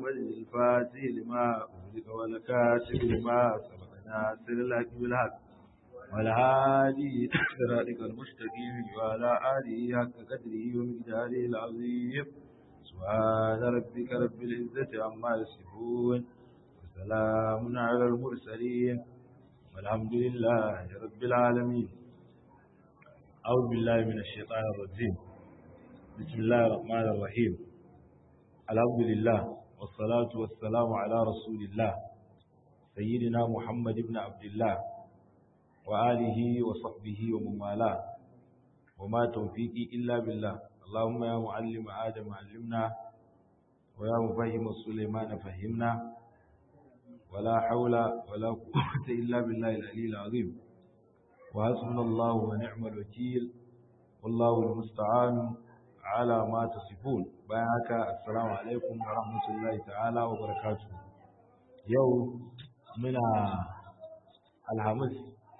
محمد الفاتح لما أغلق والكاتب لما سبق ناصر الحق بالحق والهادي صراطك المستقيم وعلى آله حق قدره ومقداره العظيم سبحان ربك رب العزة عما يصفون وسلام على المرسلين والحمد لله رب العالمين أعوذ بالله من الشيطان الرجيم بسم الله الرحمن الرحيم الحمد لله والصلاة والسلام على رسول الله سيدنا محمد بن عبد الله وآله وصحبه ومن والاه وما توفيقي إلا بالله اللهم يا معلم آدم علمنا ويا مفهم سليمان فهمنا ولا حول ولا قوة إلا بالله العلي العظيم وحسبنا الله ونعم الوكيل والله المستعان على ما تصفون بيانك السلام عليكم ورحمة الله تعالى وبركاته يوم من الحمس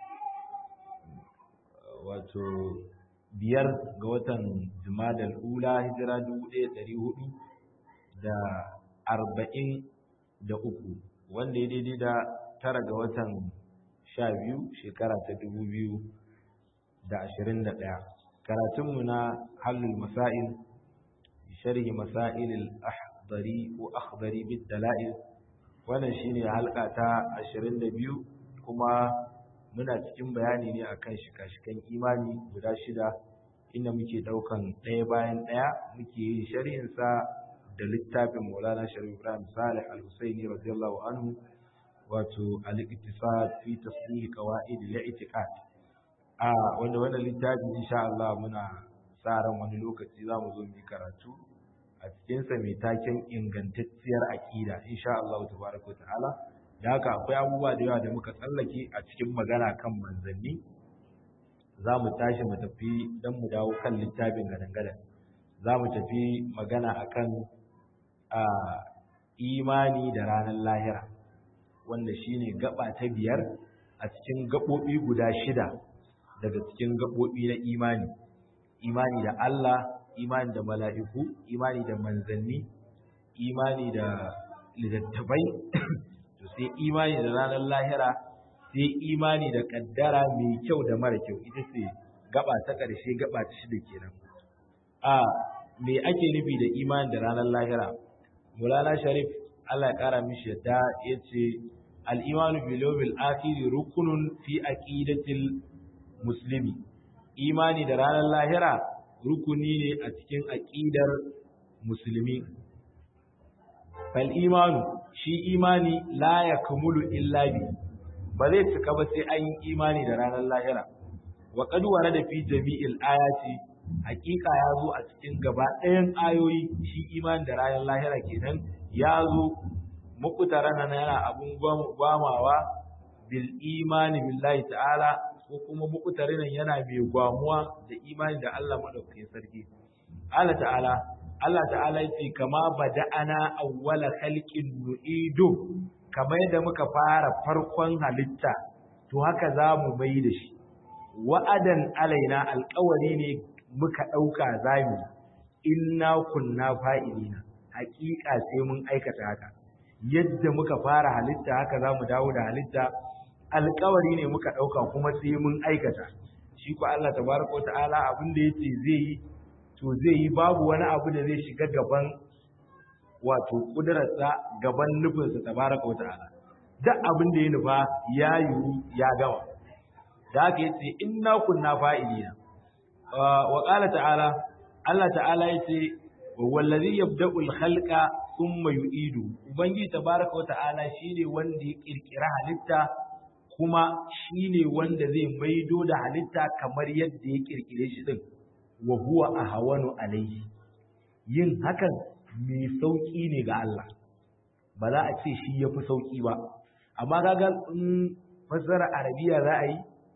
wato biyar ga watan jumadal ula hijira dubu ɗaya ɗari hudu da arba'in da uku wanda ya daidai da tara ga watan sha biyu shekara ta dubu biyu da ashirin da ɗaya karatunmu na hallul masail sharhi masailil ahdari ko akhdari bid dala'il wannan shine halka ta ashirin da biyu kuma muna cikin bayani ne akan shika-shikan imani guda shida inda muke daukan ɗaya bayan ɗaya muke yin sharhinsa da littafin Maulana Sharif Ibrahim Salih Al-Husaini radiyallahu anhu wato al-iktisad fi tasdih qawaid al-i'tiqad a wanda wannan littafi insha Allah muna sa ran wani lokaci zamu zo mu karatu a cikin sa mai taken ingantacciyar aqida insha Allah tabaraka wa ta'ala da haka akwai abubuwa da yawa da muka tsallake a cikin magana kan manzanni za mu tashi mu tafi don mu dawo kan littafin gadan-gadan za mu tafi magana akan a imani da ranar lahira wanda shine gaba ta biyar a cikin gaɓoɓi guda shida daga cikin gaɓoɓi na imani imani da Allah imani da mala'iku imani da manzanni imani da littattafai to sai imani da ranar lahira sai imani da kaddara mai kyau da mara kyau ita ce gaba ta ƙarshe gaba ta shida kenan a me ake nufi da imani da ranar lahira mulana sharif Allah ya kara mishi yadda ya ce al'imanu bilowil akhiri rukunun fi aqidatil muslimi imani da ranar lahira rukuni ne a cikin aqidar musulmi fal imanu shi imani la ya kamulu illa bi ba zai cika ba sai an yi imani da ranar lahira wa qad da fi jami'il ayati hakika ya zo a cikin gaba ɗayan ayoyi shi imani da ranar lahira kenan ya zo mukutara nan yana abun gwamawa bil imani billahi ta'ala ko kuma mukutare nan yana mai gwamuwa da imani da Allah madaukakin sarki Allah ta'ala Allah ta'ala ce kama bada'ana awwala khalqin nu'idu kamar yadda muka fara farkon halitta to haka za mu mai da shi wa'adan alaina alƙawari ne muka ɗauka zami inna kunna fa'ilina haƙiƙa sai mun aikata haka yadda muka fara halitta haka za mu dawo da halitta alƙawari ne muka ɗauka kuma sai mun aikata shi ko Allah tabaraka wa ta'ala abin da yace zai yi to zai yi babu wani abu da zai shiga gaban wato kudurarsa gaban nufinsa tabaraka wa ta'ala duk abin da ya nufa ya yiwu ya gama da haka yace inna kunna fa'ilina wa qala ta'ala Allah ta'ala yace wallazi yabda'u al-khalqa thumma yu'idu ubangiji tabaraka wa ta'ala shine wanda ya kirkira halitta kuma shine wanda zai maido da halitta kamar yadda ya kirkire shi din wa huwa ahwanu alayhi yin hakan mai sauki ne ga Allah ba za a ce shi yafi sauki ba amma kaga in fasara arabiya za a yi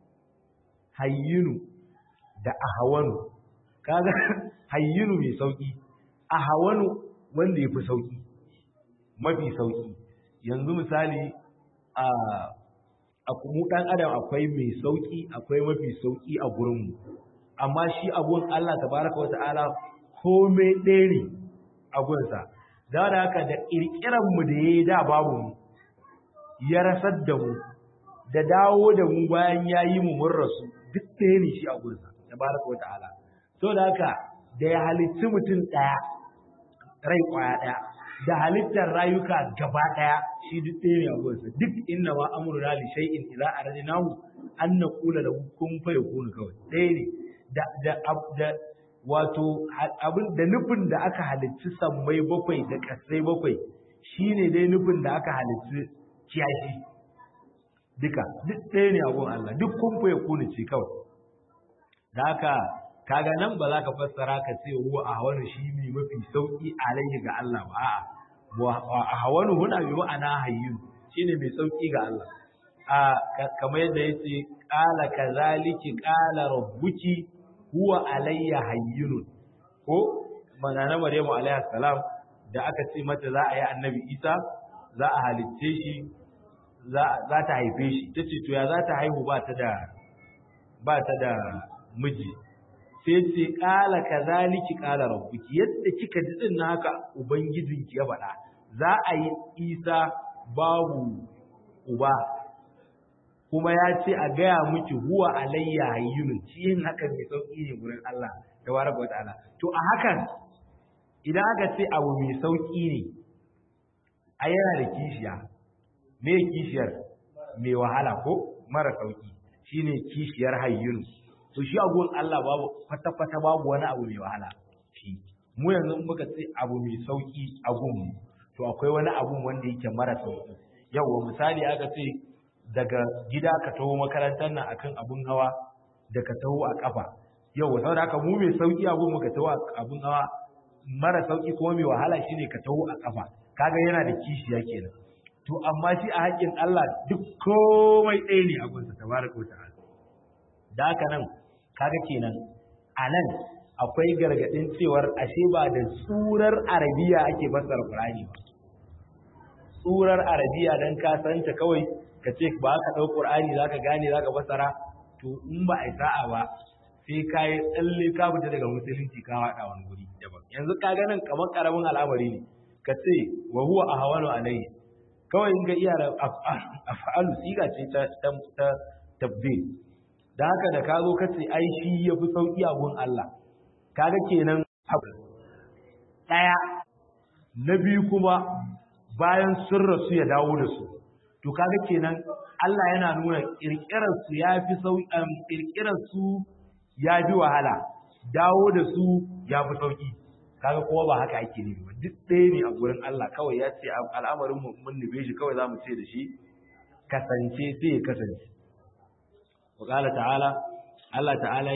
hayyinu da ahwanu kaga hayyinu mai sauki ahwanu wanda yafi sauki mafi sauki yanzu misali a a mu dan adam akwai mai sauki akwai mafi sauki a gurinmu amma shi abun Allah tabaraka wa ta'ala komai ɗaya ne a gunsa da da haka da kirkiran mu da yayi da babu mu ya rasar da mu da dawo da mu bayan yayi mu mun rasu duk ɗaya ne shi a gurinsa tabaraka wa ta'ala so da haka da ya halitti mutum ɗaya rai kwaya ɗaya da halittar rayuka gaba ɗaya shi duk ɗaya ne a gurinsa duk inna ma amruna li shay'in idza aradnahu an naqula lahu kun fayakun kawai ɗaya ne da da da wato abin da nufin da aka halicci sammai bakwai da kasai bakwai shine dai nufin da aka halicci kiyashi duka duk ɗaya ne a gurin Allah duk kun fayakun ce kawai da haka kaga nan ba za ka fassara ka ce ruwa a hawanu shi ne mafi sauki alaihi ga Allah ba a'a a hawanu huna bi ma'ana hayyun shine mai sauki ga Allah a kamar yadda yace qala kazaliki qala rabbuki huwa alayya hayyun ko manana maryamu alayha salam da aka ce mata za a yi annabi isa za a halicce shi za ta haife shi tace to ya za ta haihu ba ta da ba ta da miji sai ce ƙala ka zaliki ƙala rabbuki yadda kika ji din haka ubangijinki ya faɗa za a yi isa babu uba kuma ya ce a gaya miki huwa alayya hayyun shi yin hakan mai sauƙi ne gurin Allah tabaraka wa ta'ala to a hakan idan aka ce abu mai sauƙi ne a yana da kishiya me kishiyar mai wahala ko mara sauƙi shine kishiyar hayyun to shi abuwan Allah babu kwata-kwata babu wani abu mai wahala shi mu yanzu muka ce abu mai sauki a gunmu to akwai wani abu wanda yake mara sauki yawa misali aka ce daga gida ka taho makarantar nan akan abun hawa da ka taho a kafa yawa saboda haka mu mai sauki a gunmu ka taho a abun hawa mara sauki kuma mai wahala shine ka taho a kafa kaga yana da kishiya kenan to amma shi a haƙƙin Allah duk komai ɗaya ne a gunsa tabaraka wa ta'ala da haka nan kaga kenan a nan akwai gargaɗin cewar ashe ba da surar arabiya ake fassara Qur'ani ba surar arabiya dan ka santa kawai ka ce ba ka ɗau Qur'ani zaka gane zaka fassara to in ba a sa'a ba sai ka yi tsalle ka fita daga musulunci ka haɗa wani guri daban yanzu ka ga nan kamar karamin al'amari ne ka ce wa huwa ahwanu alayhi kawai in ga iya af'alu siga ce ta ta tabdil da haka da ka zo ka ce ai shi ya fi sauƙi a gun Allah kaga kenan abu ɗaya na biyu kuma bayan sun rasu ya dawo da su to kaga kenan Allah yana nuna ƙirƙirar su ya fi sauƙi ƙirƙirar su ya fi wahala dawo da su ya fi sauƙi kaga kowa ba haka ake nufi ba duk ɗaya ne a gurin Allah kawai ya ce al'amarin mu mun nufe shi kawai za mu ce da shi kasance sai ya kasance وقال تعالى الله تعالى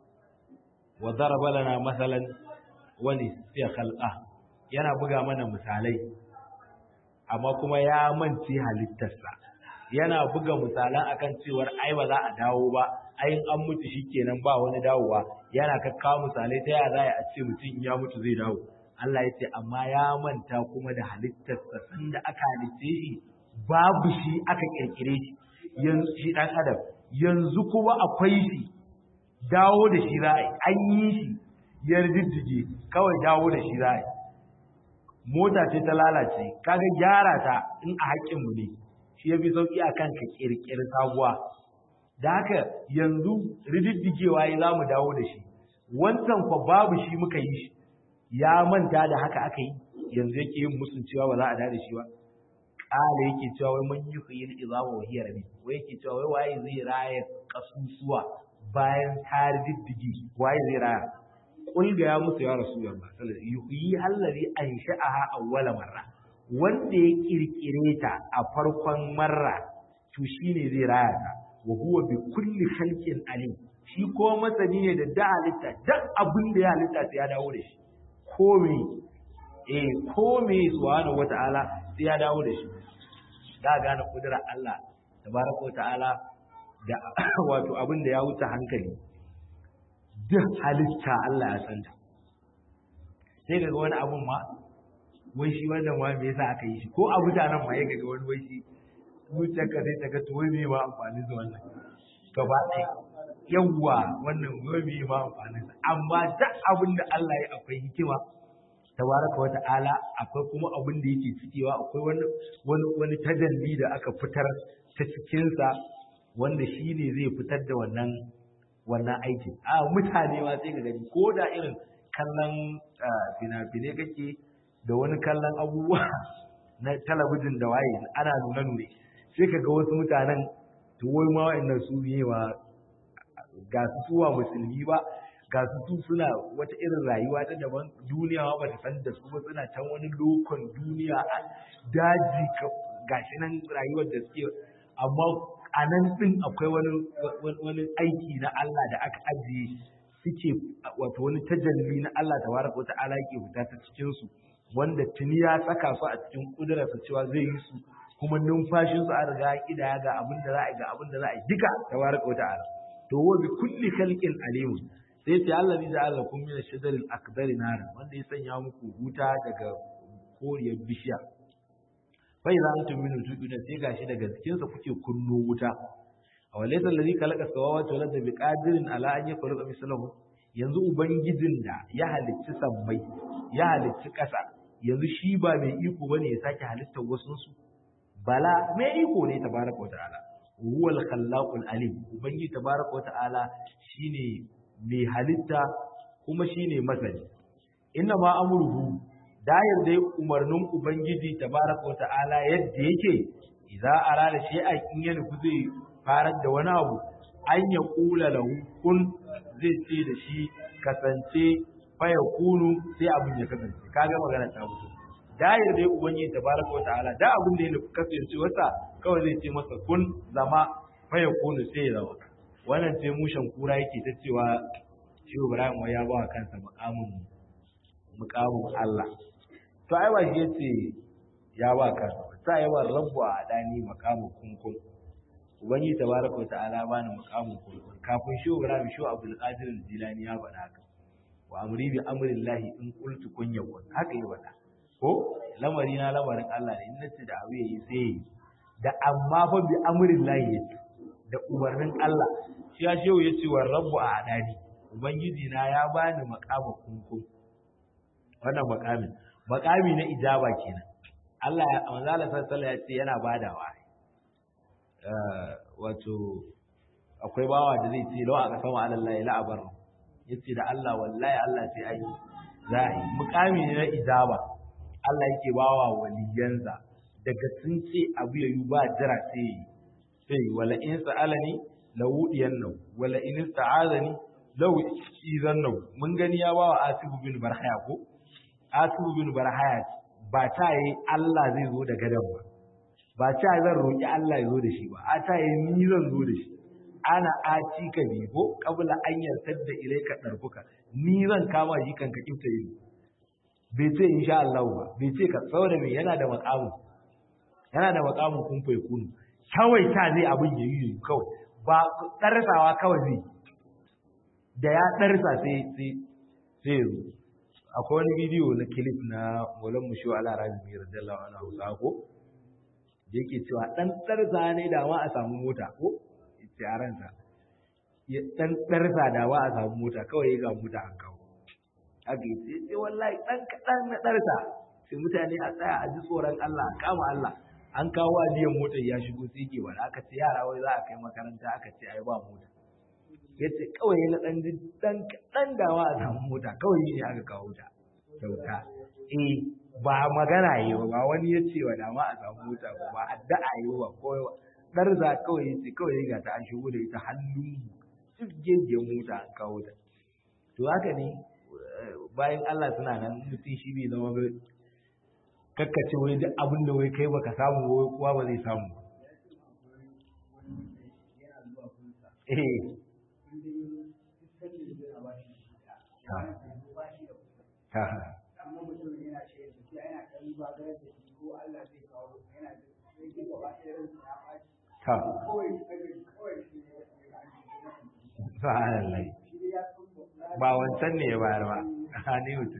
وضرب لنا مثلا ونسي خلقه yana buga mana misalai amma kuma ya mance halittarsa yana buga misalan akan cewar ai ba za a dawo ba ai an mutu shikenan ba wani dawowa yana kakkawo misalai ta yaya za a ce mutum ya mutu zai dawo Allah ya ce amma ya manta kuma da halittarsa sanda aka halitte shi babu shi aka kirkire shi yanzu shi dan adam yanzu kuma akwai shi dawo da shi za a yi an yi shi ya riddige kawai dawo da shi za a yi mota ce ta lalace kaga gyara ta in a haƙƙinmu ne shi ya fi sauƙi a kan ka ƙirƙiri sabuwa da haka yanzu rididdigewa ya za mu dawo da shi wancan kwa babu shi muka yi shi ya manta da haka aka yi yanzu yake yin musun cewa ba za a da shi ba ƙala yake cewa wai mun yi khuyil izama wa hiya rabi wai yake cewa wai waye zai raya kasusuwa bayan ta riddige waye zai raya kul ga ya musu ya rasulullah sallallahu alaihi wasallam yuhyi allazi ansha'aha awwala marra wanda ya kirkire ta a farkon marra to shine zai raya ta wa huwa bi kulli khalqin alim shi ko masani ne da da halitta duk abin da ya halitta sai ya dawo da shi ko me eh ko me subhanahu wataala sai ya dawo da shi da gane kudura Allah tabaraka wataala da wato abin da ya wuce hankali duk halitta Allah ya santa sai kaga wani abun ma wai shi wannan ma me yasa aka yi shi ko a mutanen ma ya kaga wani wai shi zuciyarka sai ta ga to wai me ma amfani da wannan gaba ɗaya yawwa wannan wai me ma amfani da amma duk abin da Allah ya akwai hikima tabaraka wa ta'ala akwai kuma abin da yake cikewa akwai wani wani wani tajalli da aka fitar ta cikinsa wanda shi ne zai fitar da wannan wannan aikin a mutane ma sai ka gani ko da irin kallon fina-finai kake da wani kallon abubuwa na talabijin da waye ana nuna nune sai ka ga wasu mutanen to wai ma wa'annan su ne ma ga su suwa musulmi ba ga su su suna wata irin rayuwa ta daban duniya ba ta san da su ba suna can wani lokon duniya a daji gashi nan rayuwar da suke amma a nan din akwai wani wani aiki na Allah da aka ajiye suke wato wani tajalli na Allah tabaraka wata'ala yake fita ta cikin su wanda tuni ya saka su a cikin kudurarsa cewa zai yi su kuma numfashin su an riga kidaya ga abin da za a ga abin da za a yi duka tabaraka wata'ala to wa bi kulli khalqin alim sai ce Allah ne ja'ala lakum min ash-shajaril akbari nar wanda ya sanya muku wuta daga koriyar bishiya fa idza antum min tuqina sai gashi daga cikin sa kuke kunno wuta aw laysa alladhi khalaqa samawati wal arda biqadirin ala an yakhluqa mislahu yanzu ubangijin da ya halicci sammai ya halicci ƙasa yanzu shi ba mai iko bane ya sake halittar wasu su bala mai iko ne tabaraka wa ta'ala huwal khallaqul alim ubangiji tabaraka wa ta'ala shine mai halitta kuma shine masani inna ma amruhu dayar dai umarnin ubangiji tabaraka wa ta'ala yadda yake idza arada shay'an in ya nufi zai farar da wani abu an ya kula lahu kun zai ce da shi kasance faya kunu sai abin ya kasance kaga magana ta mutu dayar dai ubangiji tabaraka wa ta'ala da abin da ya nufi kasance wasa kawai zai ce masa kun zama faya kunu sai ya zama wannan sai mushen kura yake ta cewa shi Ibrahim wai ya ba kansa mukamin mukamin Allah to ai ba shi yace ya ba kansa ta yi wa rabbu a dani mukamin kunkun ubangi tabaraka ta'ala bani mukamin kunkun kafin shi Ibrahim shi Abdul Qadir Jilani ya faɗa haka wa amri bi amrillahi in qultu kun yakun haka yi faɗa ko lamari na lamarin Allah ne in nace da abu yayi sai da amma fa bi amrillahi yace da umarnin Allah shi ya shehu ya ce wa rabbu a adani ubangiji na ya bani makama kunkun wannan makamin makami na ijaba kenan Allah ya manzo Allah sallallahu ya ce yana badawa wato akwai bawa da zai ce lawa aka sama alallahi la abar yace da Allah wallahi Allah sai ai za a yi mukami ne na ijaba Allah yake bawa waliyansa daga sun ce abu yayu ba jira sai sai wala in sa'alani lawudiyannahu wala in ista'azani law izannahu mun gani ya bawa asibu bin barhaya ko asibu bin barhaya ba ta yi Allah zai zo da gadan ba ba ta zan roki Allah ya zo da shi ba a ta yi ni zan zo da shi ana aci ka bi ko kabla an yartar da ilaika darfuka ni zan kama shi kan ka kifta ido bai ce insha Allah ba bai ce ka saboda me yana da makamu yana da makamun kun fai kunu kawai ta zai abin ya yi kawai ba ɗarsawa kawai zai da ya ɗarsa sai sai sai zo akwai wani bidiyo na kilif na molan musho ala rabi mai radiyallahu anhu hausa ko da yake cewa ɗan ɗarsa ne da ma a samu mota ko ce a ransa ya ɗan ɗarsa da ma a samu mota kawai ga mota an kawo haka yace ce wallahi ɗan kaɗan na ɗarsa sai mutane a tsaya a ji tsoron Allah a kama Allah an kawo ajiyar motar ya shigo sai ke wani aka ce yara wai za a kai makaranta aka ce ai ba mota ya ce kawai na ɗan ɗan kaɗan dawa a samu mota kawai ne aka kawo ta kyauta eh ba magana yi ba ba wani ya ce wa dama a samu mota ba ba addu'a yi ba ko ɗarza kawai ya ce kawai ga ta an shigo da ita hannun jibgegiyar mota an kawo ta to haka ne bayan Allah suna nan mutum shi bai zama kakkace wai duk abin da wai kai baka samu wai kuwa ba zai samu eh ha ha ha Subhanallah. Ba wancan ne ya bayar ba, a ne mutum.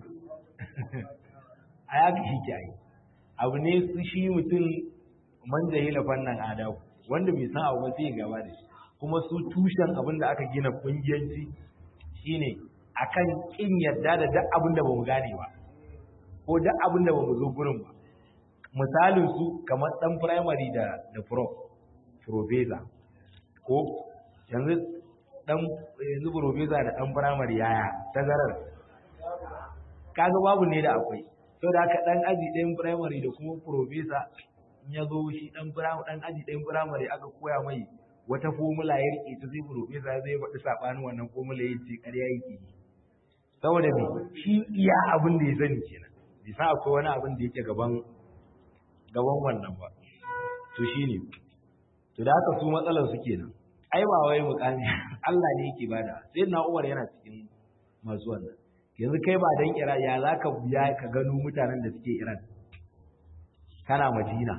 A ya shi ke yi. Abu ne su shi mutum man jahila fannin adabu, wanda bai san abu ba sai ya gaba da shi. Kuma su tushen abin da aka gina kungiyanci shine akan kin yarda da duk abin da bamu gane ba. ko duk abin da ba mu zo gurin ba misalin su kamar dan primary da da prof professor ko yanzu dan yanzu professor da dan primary yaya tazarar kaga babu ne da akwai saboda haka dan aji ɗayan primary da kuma professor in ya zo shi dan dan aji ɗayan primary aka koya mai wata formula ya rike ta zai professor zai faɗi sabanin wannan formula ya ce ƙarya yake saboda me shi iya abin da ya sani kenan bai sa akwai wani abin da yake gaban gaban wannan ba to shine to da haka su matsalar su kenan ai ba wai mukami Allah ne yake bada sai na Umar yana cikin masu wannan yanzu kai ba dan Iran ya zaka biya ka gano mutanen da suke Iran kana Madina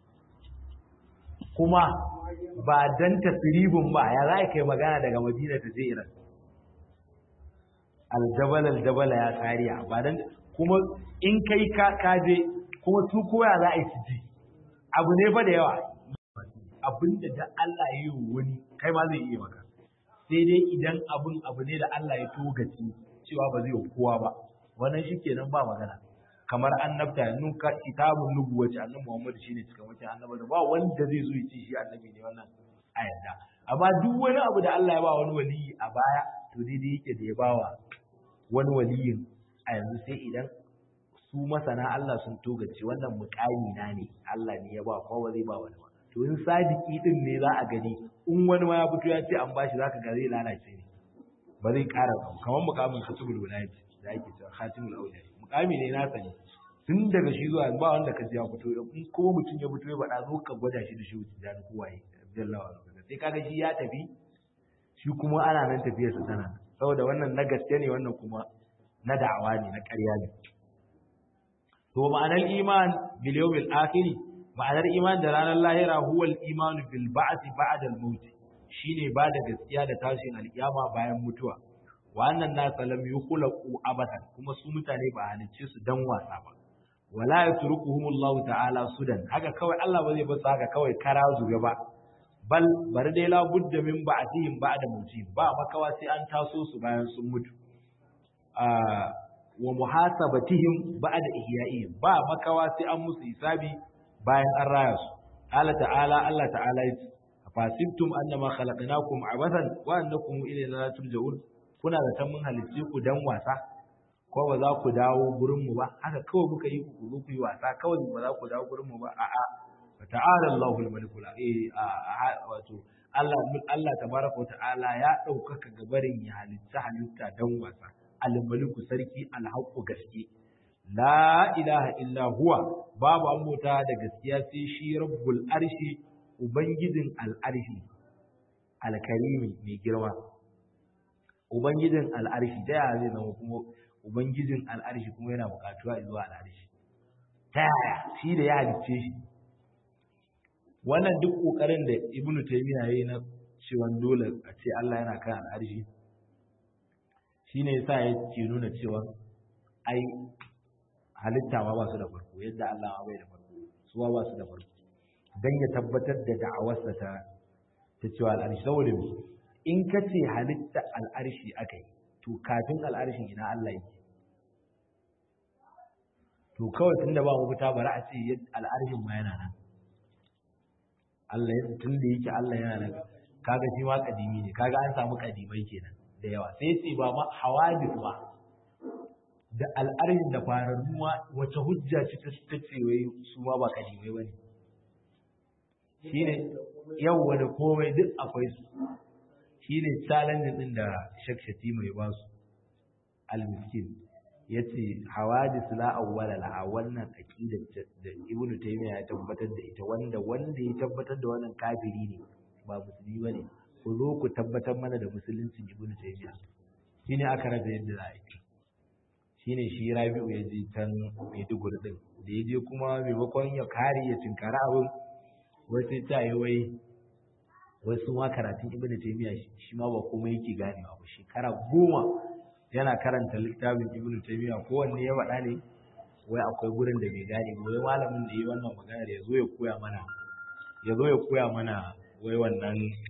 kuma ba dan tasribin ba ya za kai magana daga Madina ta je Iran aljabal aljabal ya tsariya ba dan kuma in kai ka kaje kuma su koya za a yi su ji abu ne fa da yawa abinda da Allah ya yi wani kai ma zai iya maka sai dai idan abin abu ne da Allah ya togaci cewa ba zai kowa ba wannan shikenan ba magana kamar annabta yanzu ka kitabun nubuwaci annabi Muhammad shine cikin mutum annabi da ba wanda zai zo ya ce shi annabi ne wannan a yadda amma duk wani abu da Allah ya ba wani waliyi a baya to daidai yake da ya bawa wani waliyin a yanzu sai idan su masana Allah sun togace wannan mukami na ne Allah ne ya ba kowa zai ba wani ba to in sadiki din ne za a gani in wani ma ya fito ya ce an bashi zaka ga zai lalace ne ba zai ƙara ba kamar mukamin khatibul wilayati da ake cewa khatimul awliya mukami ne na sani tun daga shi zuwa ba wanda ka ji ya fito in kuma mutum ya fito ya faɗa zo ka gwada shi da shi wuce da kowaye jallawa sai kaga shi ya tafi shi kuma ana nan tafiyarsa tana saboda wannan na gaske ne wannan kuma na da'awa ne na ƙarya ne to ma'anar iman bil yawmil akhir ma'anar iman da ranar lahira huwa al iman bil ba'th ba'da al maut shine ba da gaskiya da tashin alkiyama bayan mutuwa wa annan nas lam yukhlaqu abadan kuma su mutane ba halicce su dan wasa ba wala yatrukuhum Allah ta'ala sudan haka kawai Allah ba zai basu haka kawai kara zuga ba bal bari dai la budda min ba'dihim ba'da mutihim ba makawa sai an taso su bayan sun mutu wa muhasabatihim ba'da ihya'ihim ba makawa sai an musu hisabi bayan an raya su Allah ta'ala Allah ta'ala yace fasibtum annama khalaqnakum abathan wa annakum ilayna la turja'un kuna da tan mun halicce ku dan wasa ko ba za ku dawo gurin mu ba haka kawai muka yi ku zo ku yi wasa kawai ba za ku dawo gurin mu ba a'a ta'ala Allahul malikul eh wato Allah Allah tabaraka wa ta'ala ya ɗaukaka gabarin ya halitta halitta dan wasa al-maliku sarki al-haqqu gaske la ilaha illa huwa babu an mota da gaskiya sai shi rabbul arshi ubangijin al-arshi al-karimi mai girma ubangijin al-arshi da ya zai zama kuma ubangijin al-arshi kuma yana bukatuwa zuwa al-arshi ta yaya shi da ya halicce shi wannan duk kokarin da ibnu taymiya yayi na cewa dole a ce Allah yana kan al'arshi shine yasa ya ce nuna cewa ai halitta ma ba su da farko yadda Allah ma bai da farko su ba su da farko dan ya tabbatar da da'awarsa ta ta cewa al'arshi saboda me in ka ce halitta al'arshi akai to kafin al'arshin ina Allah yake to kawai tunda ba mu fita bari a ce al'arshin ma yana nan Allah ya tun da yake Allah yana nan kaga shi ma kadimi ne kaga an samu kadimai kenan da yawa sai ce ba ma hawadis ba da al'arin da fararru ma wace hujja ce ta ta ce wai su ma ba kadimai bane shine yawa da komai duk akwai su shine challenge din da Sheikh Shatima ya ba su al-miskin yace hawadis la awwala la wannan aqidar da Ibn Taymiyyah ya tabbatar da ita wanda wanda ya tabbatar da wannan kafiri ne ba musulmi bane ku zo ku tabbatar mana da musuluncin Ibn Taymiyyah shine aka rasa yadda za a yi shine shi Rabi'u ya je can Maiduguri din da ya je kuma maimakon ya kare ya tinkara abin wai sai ta yi wai wai su ma karatun Ibn Taymiyyah shi ma ba komai yake ganewa ba shekara goma yana karanta littafin ibnu taymiya kowanne ya faɗa ne wai akwai gurin da bai gane ba wai malamin da yi wannan maganar ya zo ya koya mana ya zo ya koya mana wai wannan